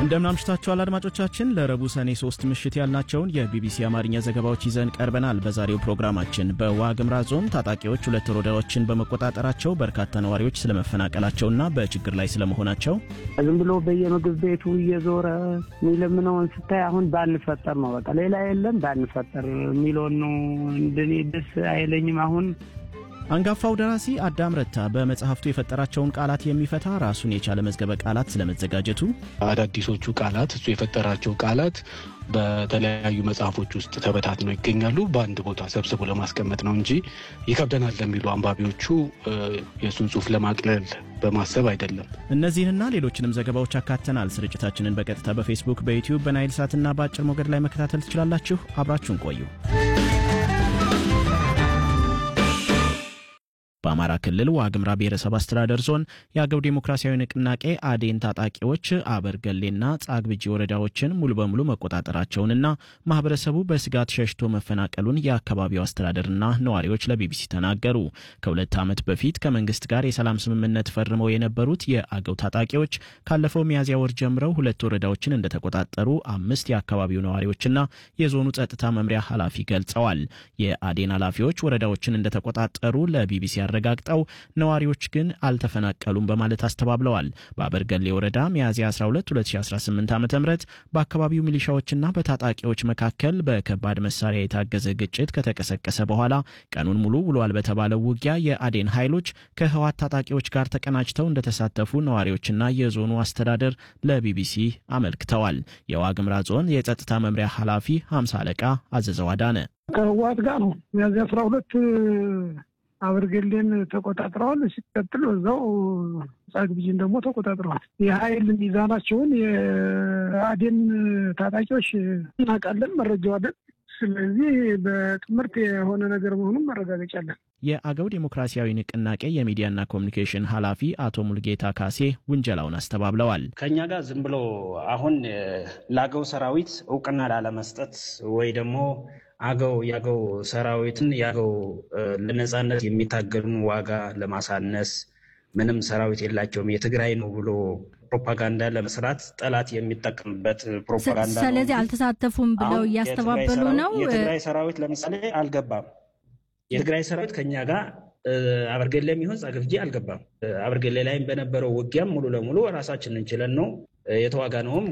እንደምን አምሽታችኋል አድማጮቻችን። ለረቡዕ ሰኔ ሶስት ምሽት ያልናቸውን የቢቢሲ አማርኛ ዘገባዎች ይዘን ቀርበናል። በዛሬው ፕሮግራማችን በዋግምራ ዞን ታጣቂዎች ሁለት ወረዳዎችን በመቆጣጠራቸው በርካታ ነዋሪዎች ስለመፈናቀላቸውና በችግር ላይ ስለመሆናቸው፣ ዝም ብሎ በየምግብ ቤቱ እየዞረ የሚለምነውን ስታይ አሁን ባንፈጠር ነው በቃ ሌላ የለም ባንፈጠር የሚለውን ነው። እንደኔ ደስ አይለኝም አሁን አንጋፋው ደራሲ አዳም ረታ በመጽሐፍቱ የፈጠራቸውን ቃላት የሚፈታ ራሱን የቻለ መዝገበ ቃላት ስለመዘጋጀቱ፣ አዳዲሶቹ ቃላት እሱ የፈጠራቸው ቃላት በተለያዩ መጽሐፎች ውስጥ ተበታትነው ይገኛሉ። በአንድ ቦታ ሰብስቦ ለማስቀመጥ ነው እንጂ ይከብደናል ለሚሉ አንባቢዎቹ የእሱን ጽሑፍ ለማቅለል በማሰብ አይደለም። እነዚህንና ሌሎችንም ዘገባዎች አካተናል። ስርጭታችንን በቀጥታ በፌስቡክ፣ በዩቲዩብ፣ በናይል ሳትና በአጭር ሞገድ ላይ መከታተል ትችላላችሁ። አብራችሁን ቆዩ። በአማራ ክልል ዋግምራ ብሔረሰብ አስተዳደር ዞን የአገው ዴሞክራሲያዊ ንቅናቄ አዴን ታጣቂዎች አበርገሌና ጻግብጂ ወረዳዎችን ሙሉ በሙሉ መቆጣጠራቸውንና ማህበረሰቡ በስጋት ሸሽቶ መፈናቀሉን የአካባቢው አስተዳደርና ነዋሪዎች ለቢቢሲ ተናገሩ። ከሁለት ዓመት በፊት ከመንግስት ጋር የሰላም ስምምነት ፈርመው የነበሩት የአገው ታጣቂዎች ካለፈው ሚያዝያ ወር ጀምረው ሁለት ወረዳዎችን እንደተቆጣጠሩ አምስት የአካባቢው ነዋሪዎችና የዞኑ ጸጥታ መምሪያ ኃላፊ ገልጸዋል። የአዴን ኃላፊዎች ወረዳዎችን እንደተቆጣጠሩ ለቢቢሲ ያረጋግጠው ነዋሪዎች ግን አልተፈናቀሉም በማለት አስተባብለዋል። በአበርገሌ ወረዳ ሚያዝያ 12 2018 ዓ ም በአካባቢው ሚሊሻዎችና በታጣቂዎች መካከል በከባድ መሳሪያ የታገዘ ግጭት ከተቀሰቀሰ በኋላ ቀኑን ሙሉ ውሏል በተባለው ውጊያ የአዴን ኃይሎች ከህዋት ታጣቂዎች ጋር ተቀናጅተው እንደተሳተፉ ነዋሪዎችና የዞኑ አስተዳደር ለቢቢሲ አመልክተዋል። የዋግምራ ዞን የጸጥታ መምሪያ ኃላፊ ሀምሳ አለቃ አዘዘው አዳነ ከህዋት ጋር ነው ሚያዝያ አስራ ሁለት አበርገሌን ተቆጣጥረዋል። ሲቀጥል በዛው ጻግብጂን ደግሞ ተቆጣጥረዋል። የሀይል ሚዛናቸውን የአዴን ታጣቂዎች እናውቃለን፣ መረጃው አለን። ስለዚህ በጥምርት የሆነ ነገር መሆኑን ማረጋገጫ አለን። የአገው ዴሞክራሲያዊ ንቅናቄ የሚዲያና ኮሚኒኬሽን ኃላፊ አቶ ሙልጌታ ካሴ ውንጀላውን አስተባብለዋል። ከእኛ ጋር ዝም ብሎ አሁን ለአገው ሰራዊት እውቅና ላለመስጠት ወይ ደግሞ አገው የአገው ሰራዊትን የአገው ለነጻነት የሚታገሉን ዋጋ ለማሳነስ ምንም ሰራዊት የላቸውም የትግራይ ነው ብሎ ፕሮፓጋንዳ ለመስራት ጠላት የሚጠቀምበት ፕሮፓጋንዳ ነው። ስለዚህ አልተሳተፉም ብለው እያስተባበሉ ነው። የትግራይ ሰራዊት ለምሳሌ አልገባም። የትግራይ ሰራዊት ከኛ ጋር አበርገሌ የሚሆን ጻግብጂ አልገባም። አበርገሌ ላይም በነበረው ውጊያም ሙሉ ለሙሉ ራሳችን እንችለን ነው የተዋጋ ነውም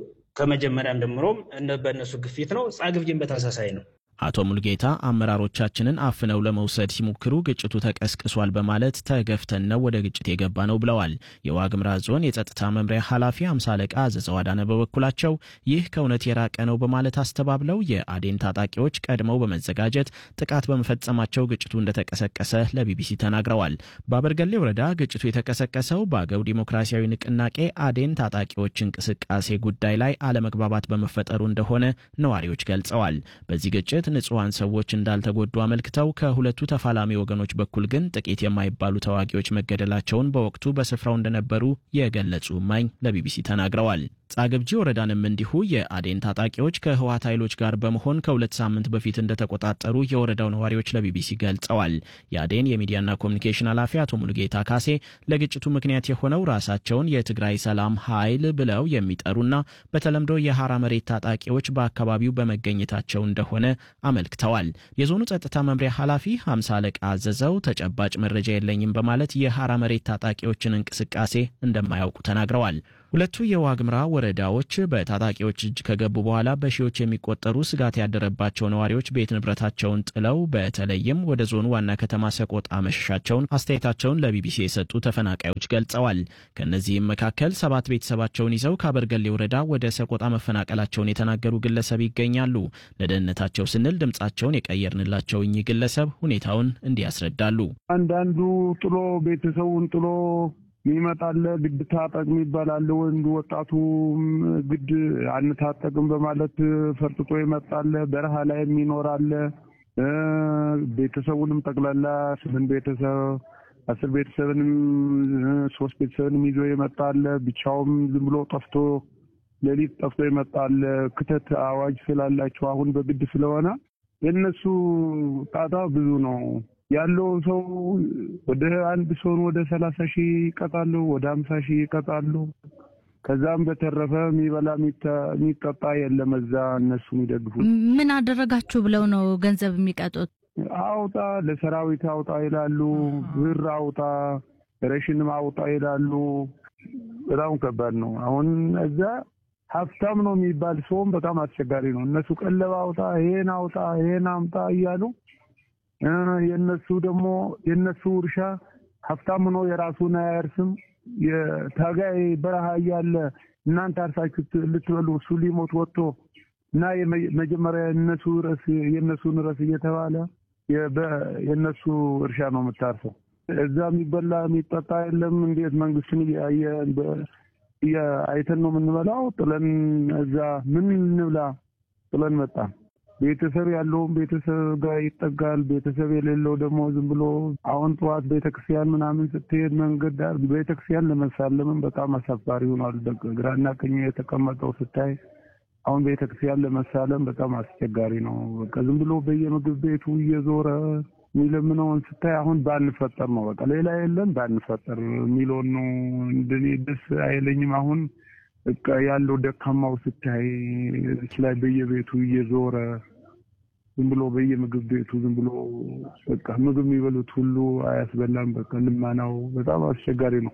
ከመጀመሪያም ጀምሮም በእነሱ ግፊት ነው። ጻግብጂን በተመሳሳይ ነው። አቶ ሙልጌታ አመራሮቻችንን አፍነው ለመውሰድ ሲሞክሩ ግጭቱ ተቀስቅሷል በማለት ተገፍተን ነው ወደ ግጭት የገባ ነው ብለዋል። የዋግምራ ዞን የጸጥታ መምሪያ ኃላፊ አምሳ አለቃ አዘዘው አዳነ በበኩላቸው ይህ ከእውነት የራቀ ነው በማለት አስተባብለው የአዴን ታጣቂዎች ቀድመው በመዘጋጀት ጥቃት በመፈጸማቸው ግጭቱ እንደተቀሰቀሰ ለቢቢሲ ተናግረዋል። በአበርገሌ ወረዳ ግጭቱ የተቀሰቀሰው በአገው ዲሞክራሲያዊ ንቅናቄ አዴን ታጣቂዎች እንቅስቃሴ ጉዳይ ላይ አለመግባባት በመፈጠሩ እንደሆነ ነዋሪዎች ገልጸዋል። በዚህ ግጭት ንጹሐን ሰዎች እንዳልተጎዱ አመልክተው ከሁለቱ ተፋላሚ ወገኖች በኩል ግን ጥቂት የማይባሉ ተዋጊዎች መገደላቸውን በወቅቱ በስፍራው እንደነበሩ የገለጹ እማኝ ለቢቢሲ ተናግረዋል። ጻግብጂ ወረዳንም እንዲሁ የአዴን ታጣቂዎች ከህወሓት ኃይሎች ጋር በመሆን ከሁለት ሳምንት በፊት እንደተቆጣጠሩ የወረዳው ነዋሪዎች ለቢቢሲ ገልጸዋል። የአዴን የሚዲያና ኮሚኒኬሽን ኃላፊ አቶ ሙሉጌታ ካሴ ለግጭቱ ምክንያት የሆነው ራሳቸውን የትግራይ ሰላም ኃይል ብለው የሚጠሩና በተለምዶ የሐራ መሬት ታጣቂዎች በአካባቢው በመገኘታቸው እንደሆነ አመልክተዋል። የዞኑ ጸጥታ መምሪያ ኃላፊ ሀምሳ አለቃ አዘዘው ተጨባጭ መረጃ የለኝም በማለት የሐራ መሬት ታጣቂዎችን እንቅስቃሴ እንደማያውቁ ተናግረዋል። ሁለቱ የዋግምራ ወረዳዎች በታጣቂዎች እጅ ከገቡ በኋላ በሺዎች የሚቆጠሩ ስጋት ያደረባቸው ነዋሪዎች ቤት ንብረታቸውን ጥለው በተለይም ወደ ዞኑ ዋና ከተማ ሰቆጣ መሸሻቸውን አስተያየታቸውን ለቢቢሲ የሰጡ ተፈናቃዮች ገልጸዋል። ከእነዚህም መካከል ሰባት ቤተሰባቸውን ይዘው ከአበርገሌ ወረዳ ወደ ሰቆጣ መፈናቀላቸውን የተናገሩ ግለሰብ ይገኛሉ። ለደህንነታቸው ስንል ድምጻቸውን የቀየርንላቸው እኚህ ግለሰብ ሁኔታውን እንዲህ ያስረዳሉ። አንዳንዱ ጥሎ ቤተሰቡን ጥሎ ይመጣለ ግድ ታጠቅ የሚባላለ ወንድ ወጣቱ ግድ አንታጠቅም በማለት ፈርጥጦ ይመጣለ። በረሃ ላይ የሚኖራለ ቤተሰቡንም ጠቅላላ ስምንት ቤተሰብ አስር ቤተሰብንም ሶስት ቤተሰብንም ይዞ ይመጣለ። ብቻውም ዝም ብሎ ጠፍቶ ሌሊት ጠፍቶ ይመጣለ። ክተት አዋጅ ስላላቸው አሁን በግድ ስለሆነ የእነሱ ጣጣ ብዙ ነው። ያለው ሰው ወደ አንድ ሰውን ወደ ሰላሳ ሺህ ይቀጣሉ፣ ወደ ሀምሳ ሺህ ይቀጣሉ። ከዛም በተረፈ የሚበላ የሚጠጣ የለም። እዛ እነሱ የሚደግፉት ምን አደረጋችሁ ብለው ነው ገንዘብ የሚቀጡት? አውጣ ለሰራዊት አውጣ ይላሉ። ብር አውጣ፣ ሬሽንም አውጣ ይላሉ። በጣም ከባድ ነው። አሁን እዛ ሀብታም ነው የሚባል ሰውም በጣም አስቸጋሪ ነው። እነሱ ቀለብ አውጣ፣ ይሄን አውጣ፣ ይሄን አምጣ እያሉ የነሱ ደግሞ የነሱ እርሻ ሀብታም ነው የራሱን አያርስም። የታጋይ በረሃ እያለ እናንተ አርሳችሁ ልትበሉ እሱ ሊሞት ወጥቶ እና መጀመሪያ የነሱ ረስ የነሱን ረስ እየተባለ የነሱ እርሻ ነው የምታርሰው። እዛ የሚበላ የሚጠጣ የለም። እንዴት መንግስትን አይተን ነው የምንበላው? ጥለን እዛ ምን እንብላ ጥለን መጣን። ቤተሰብ ያለውም ቤተሰብ ጋር ይጠጋል። ቤተሰብ የሌለው ደግሞ ዝም ብሎ አሁን ጠዋት ቤተክርስቲያን ምናምን ስትሄድ መንገድ ዳር ቤተክርስቲያን ለመሳለምም በጣም አሳፋሪ ሆኗል። ግራና ቀኝ የተቀመጠው ስታይ አሁን ቤተክርስቲያን ለመሳለም በጣም አስቸጋሪ ነው። በቃ ዝም ብሎ በየምግብ ቤቱ እየዞረ የሚለምነውን ስታይ አሁን ባንፈጠር ነው በቃ ሌላ የለም ባንፈጠር የሚለውን ነው። እንደኔ ደስ አይለኝም። አሁን በቃ ያለው ደካማው ስታይ ላይ በየቤቱ እየዞረ ዝም ብሎ በየምግብ ቤቱ ዝም ብሎ በቃ ምግብ የሚበሉት ሁሉ አያስበላም። በቃ ልመናው በጣም አስቸጋሪ ነው።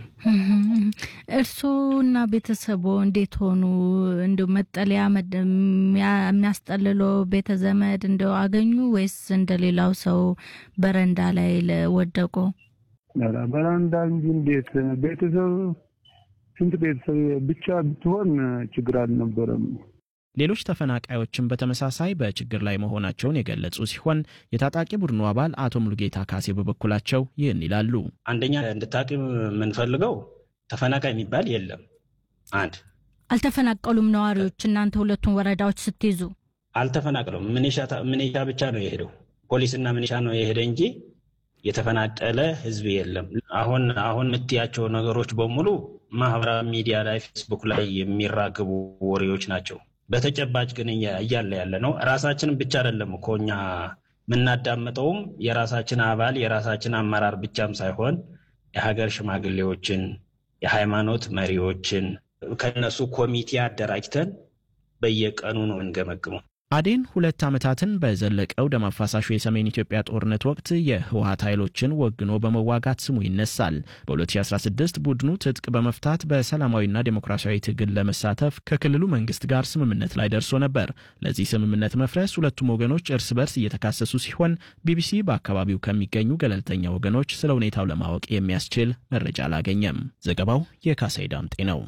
እርስዎና ቤተሰቦ እንዴት ሆኑ? እንደው መጠለያ የሚያስጠልለው ቤተ ዘመድ እንደው አገኙ ወይስ እንደሌላው ሰው በረንዳ ላይ ወደቁ? በረንዳ እንጂ እንዴት ቤተሰብ ስንት ቤተሰብ ብቻ ብትሆን ችግር አልነበረም። ሌሎች ተፈናቃዮችን በተመሳሳይ በችግር ላይ መሆናቸውን የገለጹ ሲሆን የታጣቂ ቡድኑ አባል አቶ ሙሉጌታ ካሴ በበኩላቸው ይህን ይላሉ። አንደኛ እንድታቂ የምንፈልገው ተፈናቃይ የሚባል የለም። አንድ አልተፈናቀሉም ነዋሪዎች። እናንተ ሁለቱን ወረዳዎች ስትይዙ አልተፈናቀሉም። ምኔሻ ብቻ ነው የሄደው፣ ፖሊስና ምኔሻ ነው የሄደ እንጂ የተፈናቀለ ህዝብ የለም። አሁን አሁን የምትያቸው ነገሮች በሙሉ ማህበራዊ ሚዲያ ላይ ፌስቡክ ላይ የሚራገቡ ወሬዎች ናቸው። በተጨባጭ ግን እያለ ያለ ነው። ራሳችንን ብቻ አይደለም እኮ እኛ የምናዳምጠውም የራሳችን አባል የራሳችን አመራር ብቻም ሳይሆን የሀገር ሽማግሌዎችን፣ የሃይማኖት መሪዎችን ከነሱ ኮሚቴ አደራጅተን በየቀኑ ነው እንገመግመው። አዴን ሁለት ዓመታትን በዘለቀው ደም አፋሳሹ የሰሜን ኢትዮጵያ ጦርነት ወቅት የህወሀት ኃይሎችን ወግኖ በመዋጋት ስሙ ይነሳል። በ2016 ቡድኑ ትጥቅ በመፍታት በሰላማዊና ዴሞክራሲያዊ ትግል ለመሳተፍ ከክልሉ መንግስት ጋር ስምምነት ላይ ደርሶ ነበር። ለዚህ ስምምነት መፍረስ ሁለቱም ወገኖች እርስ በርስ እየተካሰሱ ሲሆን ቢቢሲ በአካባቢው ከሚገኙ ገለልተኛ ወገኖች ስለ ሁኔታው ለማወቅ የሚያስችል መረጃ አላገኘም። ዘገባው የካሳይ ዳምጤ ነው።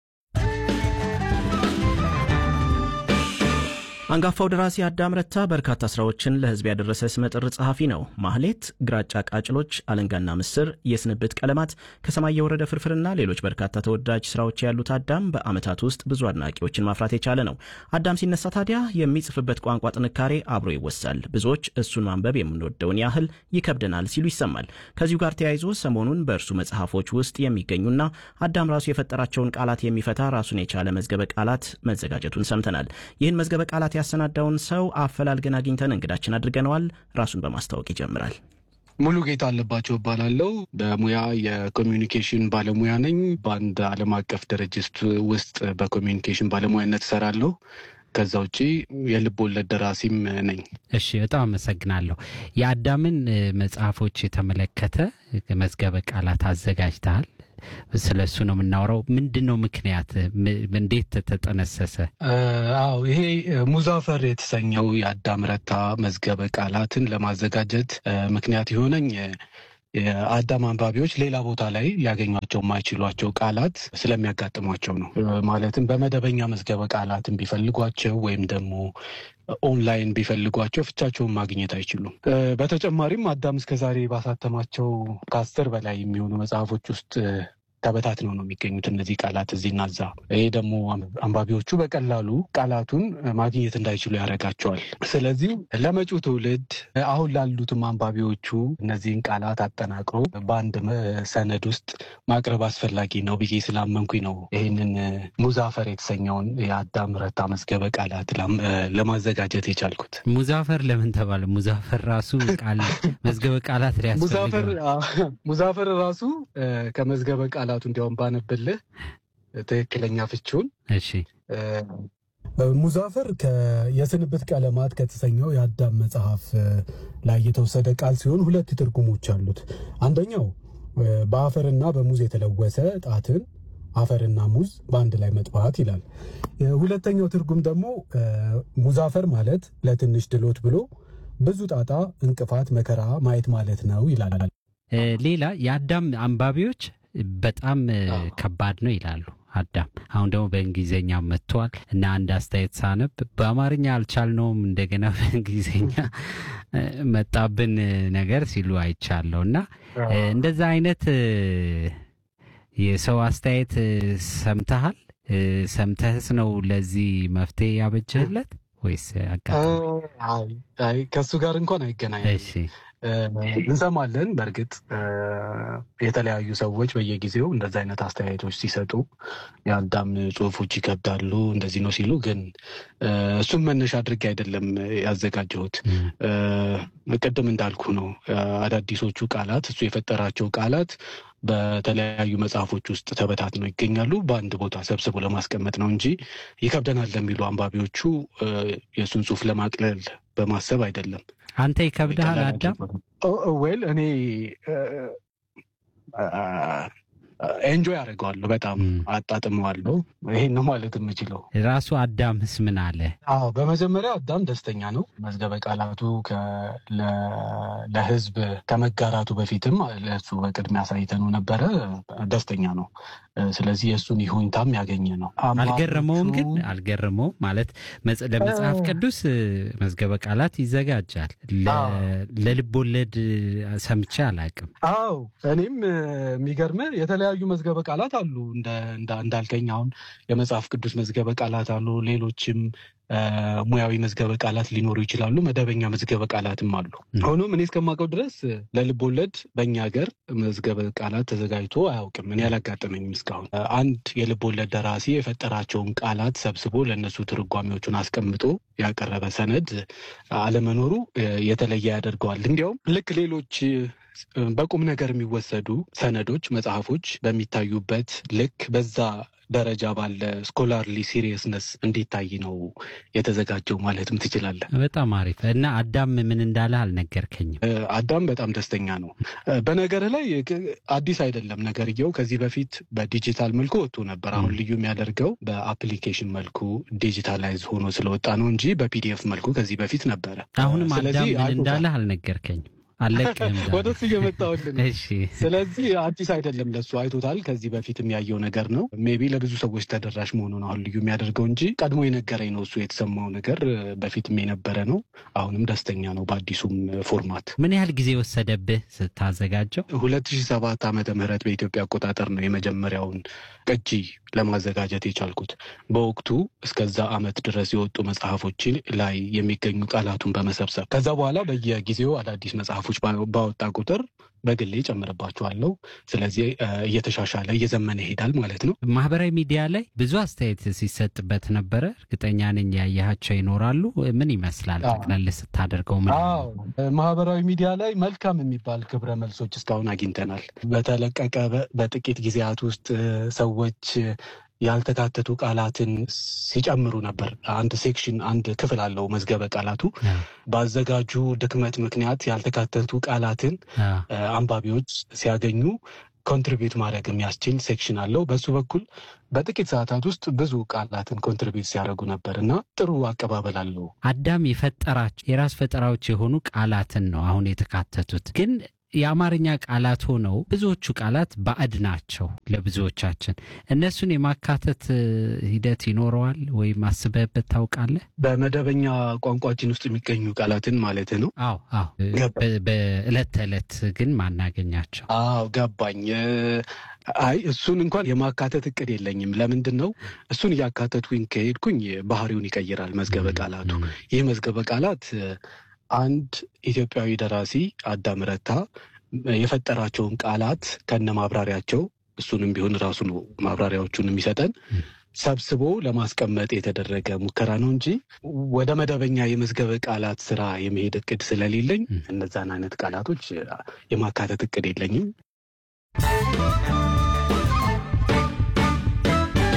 አንጋፋው ደራሲ አዳም ረታ በርካታ ስራዎችን ለህዝብ ያደረሰ ስመጥር ጸሐፊ ነው። ማህሌት፣ ግራጫ ቃጭሎች፣ አለንጋና ምስር፣ የስንብት ቀለማት፣ ከሰማይ የወረደ ፍርፍርና ሌሎች በርካታ ተወዳጅ ስራዎች ያሉት አዳም በአመታት ውስጥ ብዙ አድናቂዎችን ማፍራት የቻለ ነው። አዳም ሲነሳ ታዲያ የሚጽፍበት ቋንቋ ጥንካሬ አብሮ ይወሳል። ብዙዎች እሱን ማንበብ የምንወደውን ያህል ይከብደናል ሲሉ ይሰማል። ከዚሁ ጋር ተያይዞ ሰሞኑን በእርሱ መጽሐፎች ውስጥ የሚገኙና አዳም ራሱ የፈጠራቸውን ቃላት የሚፈታ ራሱን የቻለ መዝገበ ቃላት መዘጋጀቱን ሰምተናል። ይህን መዝገበ ቃላት ያሰናዳውን ሰው አፈላልገን አግኝተን እንግዳችን አድርገነዋል። ራሱን በማስታወቅ ይጀምራል። ሙሉ ጌታ አለባቸው እባላለሁ። በሙያ የኮሚዩኒኬሽን ባለሙያ ነኝ። በአንድ ዓለም አቀፍ ድርጅት ውስጥ በኮሚዩኒኬሽን ባለሙያነት እሰራለሁ። ከዛ ውጭ የልብ ወለድ ደራሲም ነኝ። እሺ፣ በጣም አመሰግናለሁ። የአዳምን መጽሐፎች የተመለከተ መዝገበ ቃላት አዘጋጅተሃል። ስለ እሱ ነው የምናወራው። ምንድን ነው ምክንያት? እንዴት ተጠነሰሰ? አዎ ይሄ ሙዛፈር የተሰኘው የአዳም ረታ መዝገበ ቃላትን ለማዘጋጀት ምክንያት የሆነኝ የአዳም አንባቢዎች ሌላ ቦታ ላይ ሊያገኟቸው የማይችሏቸው ቃላት ስለሚያጋጥሟቸው ነው። ማለትም በመደበኛ መዝገበ ቃላትን ቢፈልጓቸው ወይም ደግሞ ኦንላይን ቢፈልጓቸው ፍቻቸውን ማግኘት አይችሉም። በተጨማሪም አዳም እስከዛሬ ባሳተማቸው ከአስር በላይ የሚሆኑ መጽሐፎች ውስጥ ተበታትነው ነው የሚገኙት እነዚህ ቃላት እዚህና እዛ። ይሄ ደግሞ አንባቢዎቹ በቀላሉ ቃላቱን ማግኘት እንዳይችሉ ያደርጋቸዋል። ስለዚህ ለመጪው ትውልድ አሁን ላሉትም አንባቢዎቹ እነዚህን ቃላት አጠናቅሮ በአንድ ሰነድ ውስጥ ማቅረብ አስፈላጊ ነው ብዬ ስላመንኩኝ ነው ይህንን ሙዛፈር የተሰኘውን የአዳም ረታ መዝገበ ቃላት ለማዘጋጀት የቻልኩት። ሙዛፈር ለምን ተባለ? ሙዛፈር ራሱ ቃል መዝገበ ቃላት ሙዛፈር ራሱ ከመዝገበ ቃላቱ እንዲያውም ባነብልህ ትክክለኛ ፍቺውን እሺ ሙዛፈር የስንብት ቀለማት ከተሰኘው የአዳም መጽሐፍ ላይ የተወሰደ ቃል ሲሆን ሁለት ትርጉሞች አሉት። አንደኛው በአፈርና በሙዝ የተለወሰ ጣትን አፈርና ሙዝ በአንድ ላይ መጥፋት ይላል። ሁለተኛው ትርጉም ደግሞ ሙዛፈር ማለት ለትንሽ ድሎት ብሎ ብዙ ጣጣ፣ እንቅፋት፣ መከራ ማየት ማለት ነው ይላል። ሌላ የአዳም አንባቢዎች በጣም ከባድ ነው ይላሉ። አዳም አሁን ደግሞ በእንግሊዝኛ መጥቷል እና አንድ አስተያየት ሳነብ በአማርኛ አልቻልነውም እንደገና በእንግሊዝኛ መጣብን ነገር ሲሉ አይቻለሁ እና እንደዛ አይነት የሰው አስተያየት ሰምተሃል? ሰምተህስ ነው ለዚህ መፍትሄ ያበጀህለት ወይስ አጋጣሚ? ከእሱ ጋር እንኳን አይገናኝም። እንሰማለን። በእርግጥ የተለያዩ ሰዎች በየጊዜው እንደዚ አይነት አስተያየቶች ሲሰጡ የአዳም ጽሑፎች ይከብዳሉ እንደዚህ ነው ሲሉ፣ ግን እሱም መነሻ አድርጌ አይደለም ያዘጋጀሁት። ቅድም እንዳልኩ ነው አዳዲሶቹ ቃላት እሱ የፈጠራቸው ቃላት በተለያዩ መጽሐፎች ውስጥ ተበታትነው ይገኛሉ። በአንድ ቦታ ሰብስቦ ለማስቀመጥ ነው እንጂ ይከብደናል ለሚሉ አንባቢዎቹ የእሱን ጽሑፍ ለማቅለል በማሰብ አይደለም። አንተ ይከብድሃል አዳም? ዌል እኔ ኤንጆይ አደርገዋለሁ፣ በጣም አጣጥመዋለሁ። ይሄን ነው ማለት የምችለው። ራሱ አዳምስ ምን አለ? አዎ በመጀመሪያ አዳም ደስተኛ ነው። መዝገበ ቃላቱ ለሕዝብ ከመጋራቱ በፊትም ለእሱ በቅድሚያ አሳይተነው ነበረ። ደስተኛ ነው። ስለዚህ የእሱን ይሁንታም ያገኘ ነው። አልገረመውም ግን አልገረመውም ማለት ለመጽሐፍ ቅዱስ መዝገበ ቃላት ይዘጋጃል። ለልብ ወለድ ሰምቼ አላውቅም። አዎ እኔም የሚገርምህ የተለያዩ መዝገበ ቃላት አሉ እንዳልከኝ አሁን የመጽሐፍ ቅዱስ መዝገበ ቃላት አሉ። ሌሎችም ሙያዊ መዝገበ ቃላት ሊኖሩ ይችላሉ። መደበኛ መዝገበ ቃላትም አሉ። ሆኖም እኔ እስከማውቀው ድረስ ለልብ ወለድ በእኛ ሀገር መዝገበ ቃላት ተዘጋጅቶ አያውቅም። እኔ አላጋጠመኝም እስካሁን። አንድ የልብ ወለድ ደራሲ የፈጠራቸውን ቃላት ሰብስቦ ለእነሱ ትርጓሜዎቹን አስቀምጦ ያቀረበ ሰነድ አለመኖሩ የተለየ ያደርገዋል። እንዲያውም ልክ ሌሎች በቁም ነገር የሚወሰዱ ሰነዶች፣ መጽሐፎች በሚታዩበት ልክ በዛ ደረጃ ባለ ስኮላርሊ ሲሪየስነስ እንዲታይ ነው የተዘጋጀው ማለትም ትችላለህ። በጣም አሪፍ እና አዳም ምን እንዳለ አልነገርከኝም። አዳም በጣም ደስተኛ ነው። በነገር ላይ አዲስ አይደለም ነገርየው። ከዚህ በፊት በዲጂታል መልኩ ወጥቶ ነበር። አሁን ልዩ የሚያደርገው በአፕሊኬሽን መልኩ ዲጂታላይዝ ሆኖ ስለወጣ ነው እንጂ በፒዲኤፍ መልኩ ከዚህ በፊት ነበረ። አሁንም አዳም ምን እንዳለ አልነገርከኝም። አለቅም ወደ እሱ እየመጣሁልን። ስለዚህ አዲስ አይደለም ለሱ አይቶታል። ከዚህ በፊት የሚያየው ነገር ነው። ሜቢ ለብዙ ሰዎች ተደራሽ መሆኑ ነው አሁን ልዩ የሚያደርገው እንጂ ቀድሞ የነገረኝ ነው። እሱ የተሰማው ነገር በፊትም የነበረ ነው። አሁንም ደስተኛ ነው በአዲሱም ፎርማት። ምን ያህል ጊዜ ወሰደብህ ስታዘጋጀው? ሁለት ሺህ ሰባት ዓመተ ምህረት በኢትዮጵያ አቆጣጠር ነው የመጀመሪያውን ቅጂ ለማዘጋጀት የቻልኩት። በወቅቱ እስከዛ ዓመት ድረስ የወጡ መጽሐፎች ላይ የሚገኙ ቃላቱን በመሰብሰብ ከዛ በኋላ በየጊዜው አዳዲስ መጽሐፎች ባወጣ ቁጥር በግሌ ጨምርባቸዋለሁ። ስለዚህ እየተሻሻለ እየዘመነ ይሄዳል ማለት ነው። ማህበራዊ ሚዲያ ላይ ብዙ አስተያየት ሲሰጥበት ነበረ። እርግጠኛ ነኝ ያየሃቸው ይኖራሉ። ምን ይመስላል ጠቅለል ስታደርገው? ምን ማህበራዊ ሚዲያ ላይ መልካም የሚባል ክብረ መልሶች እስካሁን አግኝተናል። በተለቀቀ በጥቂት ጊዜያት ውስጥ ሰዎች ያልተካተቱ ቃላትን ሲጨምሩ ነበር። አንድ ሴክሽን አንድ ክፍል አለው መዝገበ ቃላቱ። በአዘጋጁ ድክመት ምክንያት ያልተካተቱ ቃላትን አንባቢዎች ሲያገኙ ኮንትሪቢዩት ማድረግ የሚያስችል ሴክሽን አለው። በሱ በኩል በጥቂት ሰዓታት ውስጥ ብዙ ቃላትን ኮንትሪቢዩት ሲያደርጉ ነበር እና ጥሩ አቀባበል አለው። አዳም የፈጠራቸው የራስ ፈጠራዎች የሆኑ ቃላትን ነው አሁን የተካተቱት ግን የአማርኛ ቃላት ሆነው ብዙዎቹ ቃላት ባዕድ ናቸው ለብዙዎቻችን። እነሱን የማካተት ሂደት ይኖረዋል ወይም አስበህበት ታውቃለህ? በመደበኛ ቋንቋችን ውስጥ የሚገኙ ቃላትን ማለት ነው። አዎ አዎ። በዕለት ተዕለት ግን ማናገኛቸው። አዎ ገባኝ። አይ እሱን እንኳን የማካተት እቅድ የለኝም። ለምንድን ነው እሱን እያካተትኩኝ ከሄድኩኝ ባህሪውን ይቀይራል መዝገበ ቃላቱ። ይህ መዝገበ ቃላት አንድ ኢትዮጵያዊ ደራሲ አዳም ረታ የፈጠራቸውን ቃላት ከነ ማብራሪያቸው እሱንም ቢሆን ራሱ ነው ማብራሪያዎቹን የሚሰጠን ሰብስቦ ለማስቀመጥ የተደረገ ሙከራ ነው እንጂ ወደ መደበኛ የመዝገበ ቃላት ስራ የመሄድ እቅድ ስለሌለኝ እነዛን አይነት ቃላቶች የማካተት እቅድ የለኝም።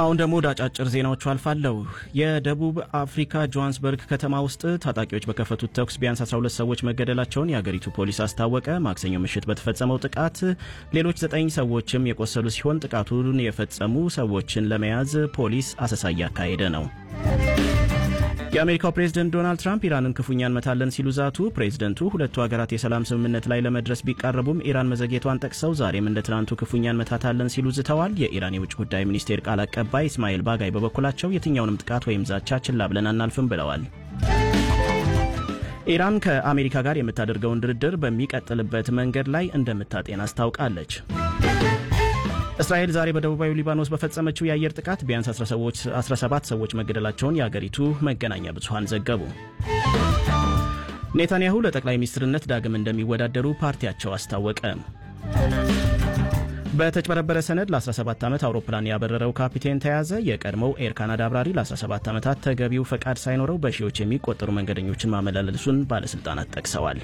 አሁን ደግሞ ወደ አጫጭር ዜናዎቹ አልፋለሁ። የደቡብ አፍሪካ ጆሃንስበርግ ከተማ ውስጥ ታጣቂዎች በከፈቱት ተኩስ ቢያንስ 12 ሰዎች መገደላቸውን የአገሪቱ ፖሊስ አስታወቀ። ማክሰኞ ምሽት በተፈጸመው ጥቃት ሌሎች ዘጠኝ ሰዎችም የቆሰሉ ሲሆን ጥቃቱን የፈጸሙ ሰዎችን ለመያዝ ፖሊስ አሰሳ እያካሄደ ነው። የአሜሪካው ፕሬዝደንት ዶናልድ ትራምፕ ኢራንን ክፉኛ እንመታለን ሲሉ ዛቱ። ፕሬዝደንቱ ሁለቱ ሀገራት የሰላም ስምምነት ላይ ለመድረስ ቢቃረቡም ኢራን መዘግየቷን ጠቅሰው ዛሬም እንደ ትናንቱ ክፉኛ እንመታታለን ሲሉ ዝተዋል። የኢራን የውጭ ጉዳይ ሚኒስቴር ቃል አቀባይ እስማኤል ባጋይ በበኩላቸው የትኛውንም ጥቃት ወይም ዛቻ ችላ ብለን አናልፍም ብለዋል። ኢራን ከአሜሪካ ጋር የምታደርገውን ድርድር በሚቀጥልበት መንገድ ላይ እንደምታጤን አስታውቃለች። እስራኤል ዛሬ በደቡባዊ ሊባኖስ በፈጸመችው የአየር ጥቃት ቢያንስ 17 ሰዎች መገደላቸውን የአገሪቱ መገናኛ ብዙኃን ዘገቡ። ኔታንያሁ ለጠቅላይ ሚኒስትርነት ዳግም እንደሚወዳደሩ ፓርቲያቸው አስታወቀ። በተጭበረበረ ሰነድ ለ17 ዓመት አውሮፕላን ያበረረው ካፒቴን ተያዘ። የቀድሞው ኤር ካናዳ አብራሪ ለ17 ዓመታት ተገቢው ፈቃድ ሳይኖረው በሺዎች የሚቆጠሩ መንገደኞችን ማመላለሱን ባለሥልጣናት ጠቅሰዋል።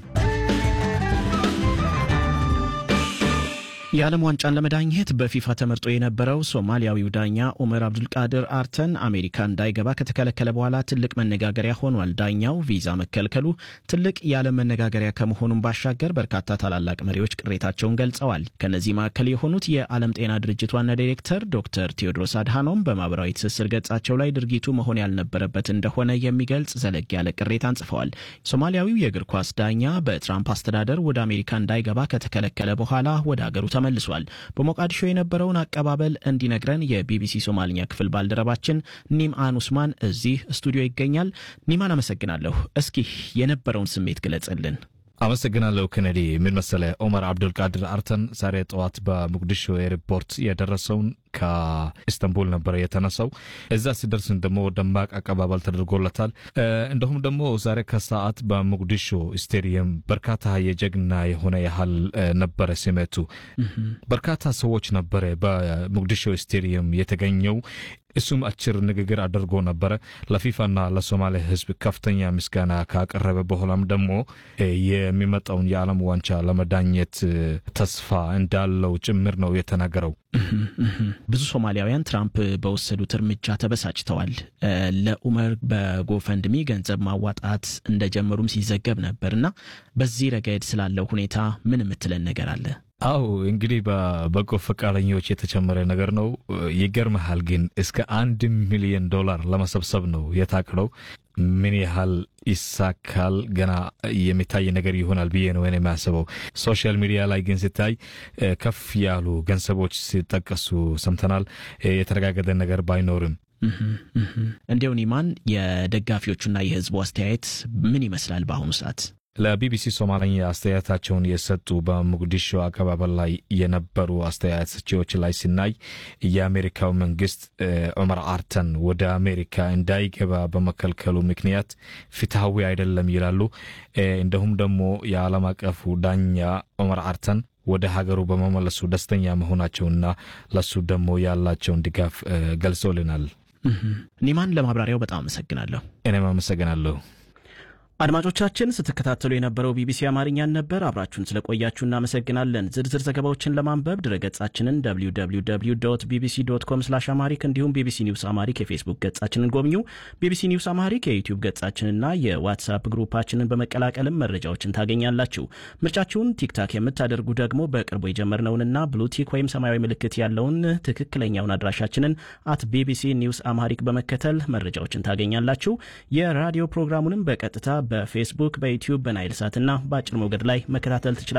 የዓለም ዋንጫን ለመዳኘት በፊፋ ተመርጦ የነበረው ሶማሊያዊው ዳኛ ኡመር አብዱልቃድር አርተን አሜሪካ እንዳይገባ ከተከለከለ በኋላ ትልቅ መነጋገሪያ ሆኗል። ዳኛው ቪዛ መከልከሉ ትልቅ የዓለም መነጋገሪያ ከመሆኑም ባሻገር በርካታ ታላላቅ መሪዎች ቅሬታቸውን ገልጸዋል። ከእነዚህ መካከል የሆኑት የዓለም ጤና ድርጅት ዋና ዳይሬክተር ዶክተር ቴዎድሮስ አድሃኖም በማህበራዊ ትስስር ገጻቸው ላይ ድርጊቱ መሆን ያልነበረበት እንደሆነ የሚገልጽ ዘለግ ያለ ቅሬታን ጽፈዋል። ሶማሊያዊው የእግር ኳስ ዳኛ በትራምፕ አስተዳደር ወደ አሜሪካ እንዳይገባ ከተከለከለ በኋላ ወደ አገሩ ተመልሷል። በሞቃዲሾ የነበረውን አቀባበል እንዲነግረን የቢቢሲ ሶማልኛ ክፍል ባልደረባችን ኒምአን ኡስማን እዚህ ስቱዲዮ ይገኛል። ኒማን አመሰግናለሁ። እስኪ የነበረውን ስሜት ግለጽልን። አመሰግናለሁ ኬኔዲ። ምን መሰለ ኦመር አብዱልቃድር አርተን ዛሬ ጠዋት በሞቃዲሾ ኤርፖርት የደረሰውን ከኢስታንቡል ነበረ የተነሳው። እዛ ሲደርስን ደግሞ ደማቅ አቀባበል ተደርጎለታል። እንዲሁም ደግሞ ዛሬ ከሰዓት በሞቃዲሾ ስቴዲየም በርካታ የጀግና የሆነ ያህል ነበረ ስሜቱ። በርካታ ሰዎች ነበረ በሞቃዲሾ ስቴዲየም የተገኘው። እሱም አጭር ንግግር አድርጎ ነበረ። ለፊፋና ለሶማሌ ሕዝብ ከፍተኛ ምስጋና ካቀረበ በኋላም ደግሞ የሚመጣውን የዓለም ዋንጫ ለመዳኘት ተስፋ እንዳለው ጭምር ነው የተናገረው። ብዙ ሶማሊያውያን ትራምፕ በወሰዱት እርምጃ ተበሳጭተዋል። ለኡመር በጎፈንድሚ ገንዘብ ማዋጣት እንደጀመሩም ሲዘገብ ነበር እና በዚህ ረገድ ስላለው ሁኔታ ምን የምትለን ነገር አለ? አው እንግዲህ በበጎ ፈቃደኞች የተጨመረ ነገር ነው። ይገርመሃል ግን እስከ አንድ ሚሊዮን ዶላር ለመሰብሰብ ነው የታቅደው። ምን ያህል ይሳካል ገና የሚታይ ነገር ይሆናል ብዬ ነው እኔ የሚያስበው። ሶሻል ሚዲያ ላይ ግን ሲታይ ከፍ ያሉ ገንዘቦች ሲጠቀሱ ሰምተናል። የተረጋገጠ ነገር ባይኖርም እንዲያው ኒማን የደጋፊዎቹና የህዝቡ አስተያየት ምን ይመስላል በአሁኑ ሰዓት? ለቢቢሲ ሶማለኛ አስተያየታቸውን የሰጡ በሞቃዲሾ አቀባበል ላይ የነበሩ አስተያየት ሰጪዎች ላይ ሲናይ የአሜሪካው መንግስት ዑመር አርተን ወደ አሜሪካ እንዳይገባ በመከልከሉ ምክንያት ፍትሐዊ አይደለም ይላሉ። እንዲሁም ደግሞ የዓለም አቀፉ ዳኛ ዑመር አርተን ወደ ሀገሩ በመመለሱ ደስተኛ መሆናቸውና ለሱ ደግሞ ያላቸውን ድጋፍ ገልጾልናል። ኒማን ለማብራሪያው በጣም አመሰግናለሁ። እኔም አመሰግናለሁ። አድማጮቻችን ስትከታተሉ የነበረው ቢቢሲ አማርኛን ነበር። አብራችሁን ስለቆያችሁ እናመሰግናለን። ዝርዝር ዘገባዎችን ለማንበብ ድረገጻችንን www ቢቢሲ ዶት ኮም ስላሽ አማሪክ እንዲሁም ቢቢሲ ኒውስ አማሪክ የፌስቡክ ገጻችንን ጎብኙ። ቢቢሲ ኒውስ አማሪክ የዩቲዩብ ገጻችንና የዋትሳፕ ግሩፓችንን በመቀላቀልም መረጃዎችን ታገኛላችሁ። ምርጫችሁን ቲክታክ የምታደርጉ ደግሞ በቅርቡ የጀመርነውንና ብሉቲክ ወይም ሰማያዊ ምልክት ያለውን ትክክለኛውን አድራሻችንን አት ቢቢሲ ኒውስ አማሪክ በመከተል መረጃዎችን ታገኛላችሁ። የራዲዮ ፕሮግራሙንም በቀጥታ በፌስቡክ፣ በዩቲዩብ፣ በናይል ሳትና በአጭር ሞገድ ላይ መከታተል ትችላል።